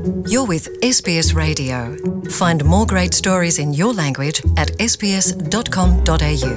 You're with SBS Radio. Find more great stories in your language at sbs.com.au.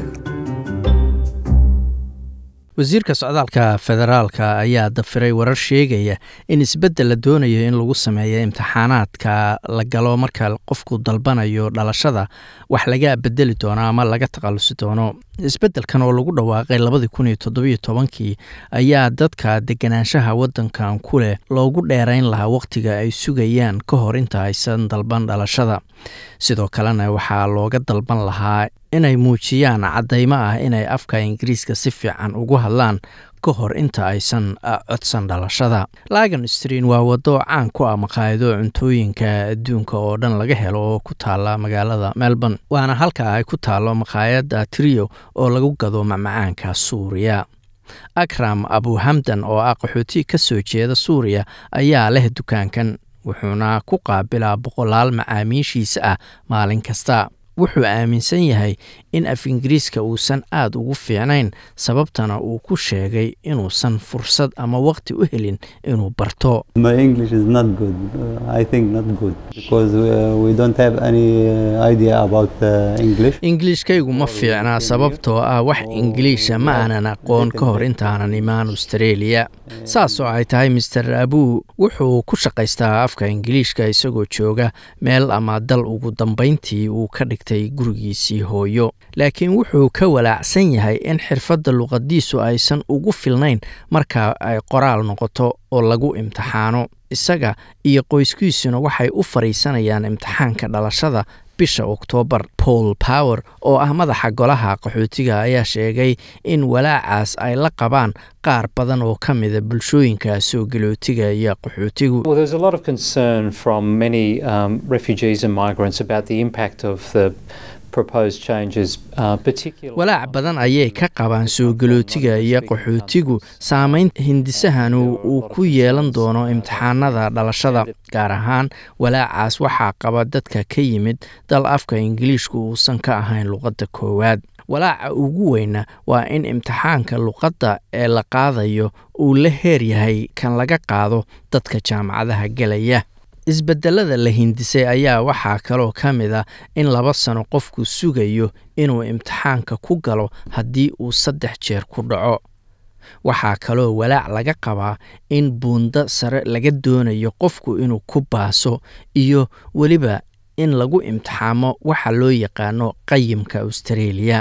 wasiirka socdaalka federaalka ayaa dafiray warar sheegaya in isbeddel la doonayo in lagu sameeyo imtixaanaadka la galo marka qofku dalbanayo dhalashada wax laga bedeli doono ama laga takhalusi doono isbeddelkan oo lagu dhawaaqay labadii kun iyo toddobiyo tobankii ayaa dadka deganaanshaha waddankan ku leh loogu dheerayn lahaa wakhtiga ay sugayaan ka hor inta aysan dalban dhalashada sidoo kalena waxaa looga dalban lahaa inay muujiyaan caddaymo ah inay afka ingiriiska si fiican ugu hadlaan ka hor inta aysan codsan dhalashada lagan strein waa waddo caan ku ah maqaayado cuntooyinka adduunka oo dhan laga helo oo ku taala magaalada melbourne waana halka ay ku taalo maqaayadda trio oo lagu gado macmacaanka suuriya akram abuhamdan oo ah qaxooti ka soo jeeda suuriya ayaa leh dukaankan wuxuuna ku qaabilaa boqolaal macaamiishiisa ah maalin kasta wuxuu aaminsan yahay in af ingiriiska uusan aada ugu fiicnayn sababtana uu ku sheegay inuusan fursad ama waqti u helin inuu barto My English is not good. Uh, I think not good because uh, we don't have any uh, idea about uh, English. ingiliishkaygu ma fiicnaa sababtoo ah wax ingiliisha ma aanan aqoon ka hor intaanan imaan australia saasoo ay tahay master abuu wuxuu ku shaqaystaa afka ingiliishka isagoo jooga meel ama dal ugu dambayntii uu ka dhigtay gurigiisii hooyo laakiin wuxuu ka walaacsan yahay in xirfadda luqadiisu aysan ugu filnayn marka ay qoraal noqoto oo lagu imtixaano isaga iyo qoyskiisuna waxay u fadhiisanayaan imtixaanka dhalashada bisha oktoobar paul power oo ah madaxa golaha qaxootiga ayaa sheegay in walaacaas ay la qabaan qaar badan oo ka mida bulshooyinka soo galootiga iyo qaxootigu Well, there's a lot of concern from many um, refugees and migrants about the impact of the proposed changes, uh, particularly. walaac badan ayay ka qabaan soo galootiga iyo qaxootigu saameyn hindisahanu uu ku yeelan doono imtixaanada dhalashada gaar ahaan walaacaas waxaa qaba dadka ka yimid dal afka ingiliishku uusan ka ahayn luqadda koowaad walaaca ugu weyna waa in imtixaanka luqadda ee la qaadayo uu la heer yahay kan laga qaado dadka jaamacadaha gelaya isbedelada la hindisay ayaa waxaa kaloo ka mid a in laba sano qofku sugayo inuu imtixaanka ku galo haddii uu saddex jeer ku dhaco waxaa kaloo walaac laga qabaa in buundo sare laga doonayo qofku inuu ku baaso iyo weliba in lagu imtixaamo waxa loo yaqaano qayimka australia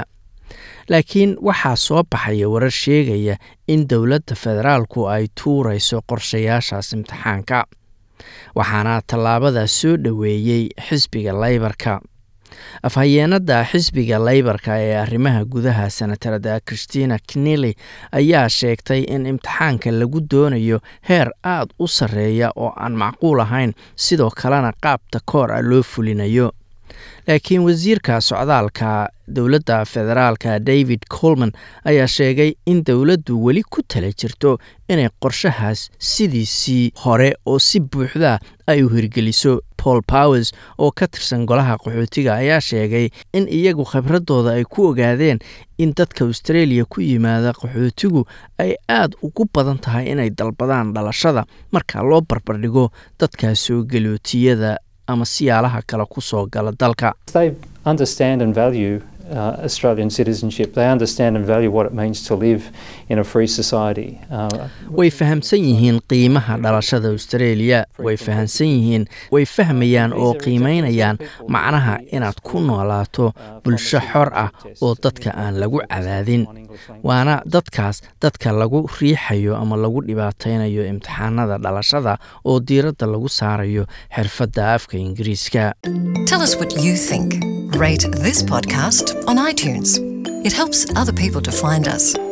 laakiin waxaa soo baxaya warar sheegaya in dowladda federaalku ay tuurayso qorshayaashaas imtixaanka waxaana tallaabadaas soo dhoweeyey xisbiga laybarka afhayeenada xisbiga laybarka ee arrimaha gudaha senatarada christina knely ayaa sheegtay in imtixaanka lagu doonayo heer aad u sarreeya oo aan macquul ahayn sidoo kalena qaabta koor ah loo fulinayo laakiin wasiirka socdaalka dowladda federaalka david colman ayaa sheegay in dowladdu weli ku tala jirto inay qorshahaas sidiisii hore oo si buuxda ay u hirgeliso paul powers oo ka tirsan golaha qaxootiga ayaa sheegay in iyagu khibradooda ay ku ogaadeen in dadka australia ku yimaada qaxootigu ay aad ugu badan tahay inay dalbadaan dhalashada marka loo barbardhigo dadka soo galootiyada ama siyaalaha kale ku soo gala dalka They understand and value uh, Australian citizenship. They understand and value what it means to live in a free society. Uh, way fahamsan yihiin qiimaha dhalashada australia way fahamsan yihiin way fahmayaan oo qiimaynayaan macnaha inaad ku noolaato bulsho xor ah oo dadka aan lagu cadaadin waana dadkaas dadka lagu riixayo ama lagu dhibaataynayo imtixaanada dhalashada oo diiradda lagu saarayo xirfadda afka ingiriiska Tell us what you think. Rate this podcast on iTunes. It helps other people to find us.